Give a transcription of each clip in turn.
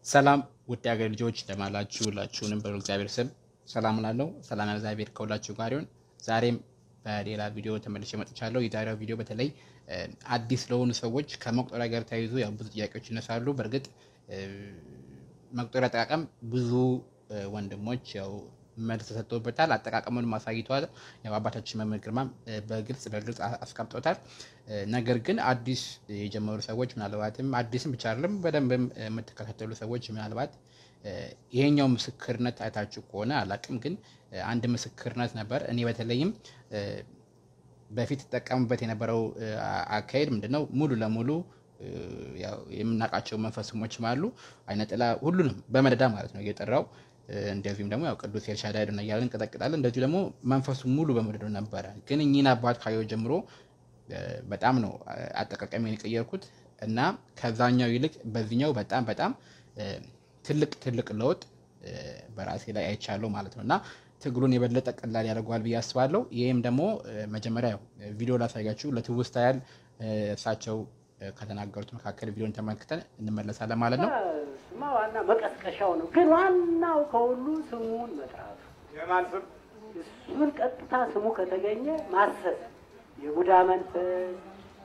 ሰላም ውድ ሀገር ልጆች እንደማላችሁ ሁላችሁንም በሉ እግዚአብሔር ስም ሰላም ላለው ሰላም እግዚአብሔር ከሁላችሁ ጋር ይሁን። ዛሬም በሌላ ቪዲዮ ተመልሼ መጥቻለሁ። የዛሬው ቪዲዮ በተለይ አዲስ ለሆኑ ሰዎች ከመቁጠሪያ ጋር ተያይዞ ያው ብዙ ጥያቄዎች ይነሳሉ። በእርግጥ መቁጠሪያ አጠቃቀም ብዙ ወንድሞች ያው መልስ ተሰጥቶበታል። አጠቃቀሙን ማሳይተዋል። ያው አባታችን መምህር ግርማም በግልጽ በግልጽ አስቀምጦታል። ነገር ግን አዲስ የጀመሩ ሰዎች ምናልባትም አዲስም ብቻ አይደለም በደንብም የምትከታተሉ ሰዎች ምናልባት ይሄኛው ምስክርነት አይታችሁ ከሆነ አላቅም፣ ግን አንድ ምስክርነት ነበር። እኔ በተለይም በፊት ተጠቀሙበት የነበረው አካሄድ ምንድነው ሙሉ ለሙሉ የምናውቃቸው መንፈስሞችም አሉ አይነ ጥላ ሁሉንም በመደዳ ማለት ነው እየጠራው እንደዚሁም ደግሞ ያው ቅዱስ ኤልሻዳይ ነው እያለን እንቀጠቅጣለን። እንደዚሁ ደግሞ መንፈሱ ሙሉ በመደዶ ነበረ። ግን እኚህን አባት ካየሁ ጀምሮ በጣም ነው አጠቃቀሚን የቀየርኩት እና ከዛኛው ይልቅ በዚህኛው በጣም በጣም ትልቅ ትልቅ ለውጥ በራሴ ላይ አይቻለሁ ማለት ነው እና ትግሉን የበለጠ ቀላል ያደርገዋል ብዬ አስባለሁ። ይህም ደግሞ መጀመሪያ ቪዲዮ ላሳያችሁ ለትውስታ ያህል እሳቸው ከተናገሩት መካከል ቪዲዮን ተመልክተን እንመለሳለን ማለት ነው። ስማ ዋና መቀስቀሻው ነው፣ ግን ዋናው ከሁሉ ስሙን መጥራቱ። እሱን ቀጥታ ስሙ ከተገኘ ማሰብ የቡዳ መንፈስ፣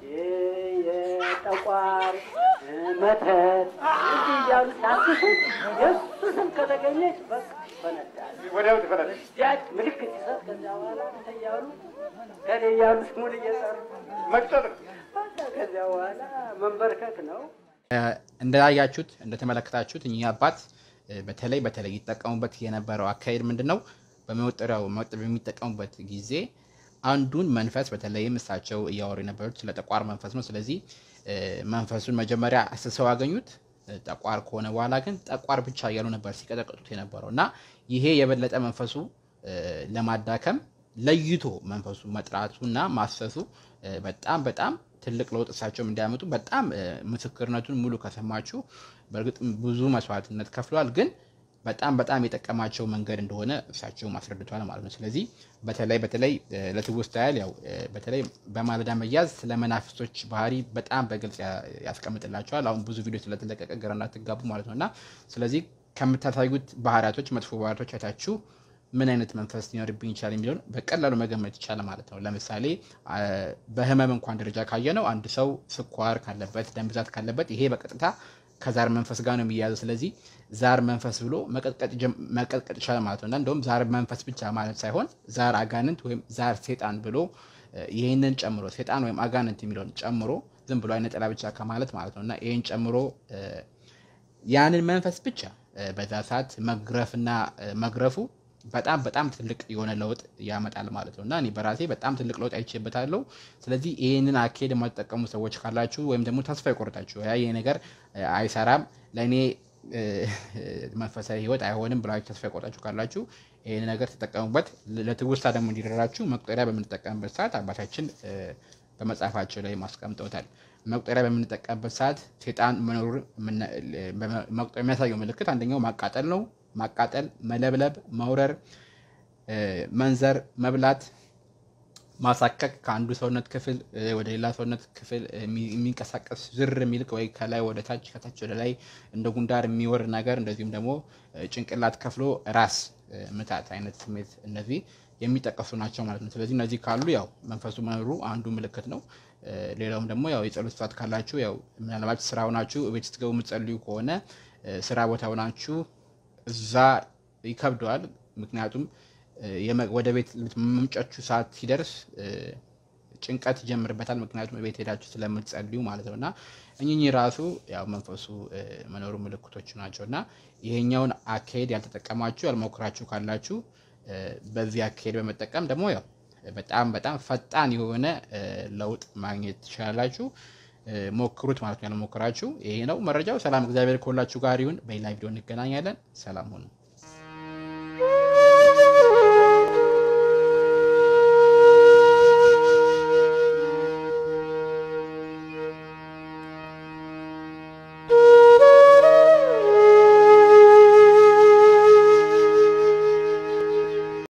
የጠቋር መተት እንዲህ እያሉ ሲያስሱት የእሱ ስም ከተገኘች በቃ ይፈነዳል። ያች ምልክት ሲሰጥ ከዚያ በኋላ እያሉ ከኔ እያሉ ስሙን እየጠሩ ከዚያ በኋላ መንበርከክ ነው። እንዳያችሁት እንደተመለከታችሁት እኚህ አባት በተለይ በተለይ ይጠቀሙበት የነበረው አካሄድ ምንድን ነው? በመወጠሪያው መወጠር በሚጠቀሙበት ጊዜ አንዱን መንፈስ በተለይም እሳቸው እያወሩ የነበሩት ስለ ጠቋር መንፈስ ነው። ስለዚህ መንፈሱን መጀመሪያ አስሰው አገኙት። ጠቋር ከሆነ በኋላ ግን ጠቋር ብቻ እያሉ ነበር ሲቀጠቅጡት የነበረው እና ይሄ የበለጠ መንፈሱ ለማዳከም ለይቶ መንፈሱ መጥራቱ እና ማሰሱ በጣም በጣም ትልቅ ለውጥ እሳቸውም እንዲያመጡ በጣም ምስክርነቱን ሙሉ ከሰማችሁ በእርግጥ ብዙ መስዋዕትነት ከፍለዋል፣ ግን በጣም በጣም የጠቀማቸው መንገድ እንደሆነ እሳቸውም አስረድተዋል ማለት ነው። ስለዚህ በተለይ በተለይ ለትውስታ ያህል ያው በተለይ በማለዳ መያዝ ስለ መናፍስቶች ባህሪ በጣም በግልጽ ያስቀምጥላቸዋል። አሁን ብዙ ቪዲዮ ስለተለቀቀ ግራ እንዳትጋቡ ማለት ነው እና ስለዚህ ከምታሳዩት ባህሪያቶች መጥፎ ባህሪያቶች አይታችሁ ምን አይነት መንፈስ ሊኖርብኝ ይችላል የሚለውን በቀላሉ መገመት ይቻላል ማለት ነው። ለምሳሌ በህመም እንኳን ደረጃ ካየ ነው አንድ ሰው ስኳር ካለበት፣ ደም ብዛት ካለበት ይሄ በቀጥታ ከዛር መንፈስ ጋር ነው የሚያያዘው። ስለዚህ ዛር መንፈስ ብሎ መቀጥቀጥ ይቻላል ማለት ነው እና እንደውም ዛር መንፈስ ብቻ ማለት ሳይሆን ዛር አጋንንት ወይም ዛር ሴጣን ብሎ ይህንን ጨምሮ ሴጣን ወይም አጋንንት የሚለውን ጨምሮ ዝም ብሎ አይነ ጥላ ብቻ ከማለት ማለት ነው እና ይህን ጨምሮ ያንን መንፈስ ብቻ በዛ ሰዓት መግረፍና መግረፉ በጣም በጣም ትልቅ የሆነ ለውጥ ያመጣል ማለት ነው እና እኔ በራሴ በጣም ትልቅ ለውጥ አይቼበታለሁ። ስለዚህ ይህንን አካሄድ የማትጠቀሙ ሰዎች ካላችሁ ወይም ደግሞ ተስፋ ይቆርጣችሁ ያ ይህ ነገር አይሰራም ለእኔ መንፈሳዊ ሕይወት አይሆንም ብላችሁ ተስፋ ይቆርጣችሁ ካላችሁ ይህን ነገር ተጠቀሙበት። ለትውስታ ደግሞ እንዲደራችሁ መቁጠሪያ በምንጠቀምበት ሰዓት አባታችን በመጽሐፋቸው ላይ ማስቀምጠውታል። መቁጠሪያ በምንጠቀምበት ሰዓት ሴጣን መኖሩ መቁጠሪያ የሚያሳየው ምልክት አንደኛው ማቃጠል ነው። ማቃጠል፣ መለብለብ፣ መውረር፣ መንዘር፣ መብላት፣ ማሳከክ ከአንዱ ሰውነት ክፍል ወደ ሌላ ሰውነት ክፍል የሚንቀሳቀስ ዝር የሚልቅ ወይ ከላይ ወደ ታች ከታች ወደ ላይ እንደ ጉንዳር የሚወር ነገር እንደዚሁም ደግሞ ጭንቅላት ከፍሎ ራስ ምታት አይነት ስሜት እነዚህ የሚጠቀሱ ናቸው ማለት ነው። ስለዚህ እነዚህ ካሉ ያው መንፈሱ መኖሩ አንዱ ምልክት ነው። ሌላውም ደግሞ ያው የጸሎት ሰዓት ካላችሁ ያው ምናልባት ስራ ሆናችሁ ቤት ስትገቡ የምትጸልዩ ከሆነ ስራ ቦታ ሆናችሁ እዛ ይከብደዋል። ምክንያቱም ወደ ቤት መምጫችሁ ሰዓት ሲደርስ ጭንቀት ይጀምርበታል። ምክንያቱም ቤት ሄዳችሁ ስለምትጸልዩ ማለት ነው እና እኚህ ራሱ ያው መንፈሱ መኖሩ ምልክቶች ናቸው እና ይሄኛውን አካሄድ ያልተጠቀማችሁ ያልሞክራችሁ ካላችሁ በዚህ አካሄድ በመጠቀም ደግሞ ያው በጣም በጣም ፈጣን የሆነ ለውጥ ማግኘት ትችላላችሁ። ሞክሩት ማለት ነው። ያልሞክራችሁ ይሄ ነው መረጃው። ሰላም፣ እግዚአብሔር ከሁላችሁ ጋር ይሁን። በሌላ ቪዲዮ እንገናኛለን። ሰላም ሁኑ።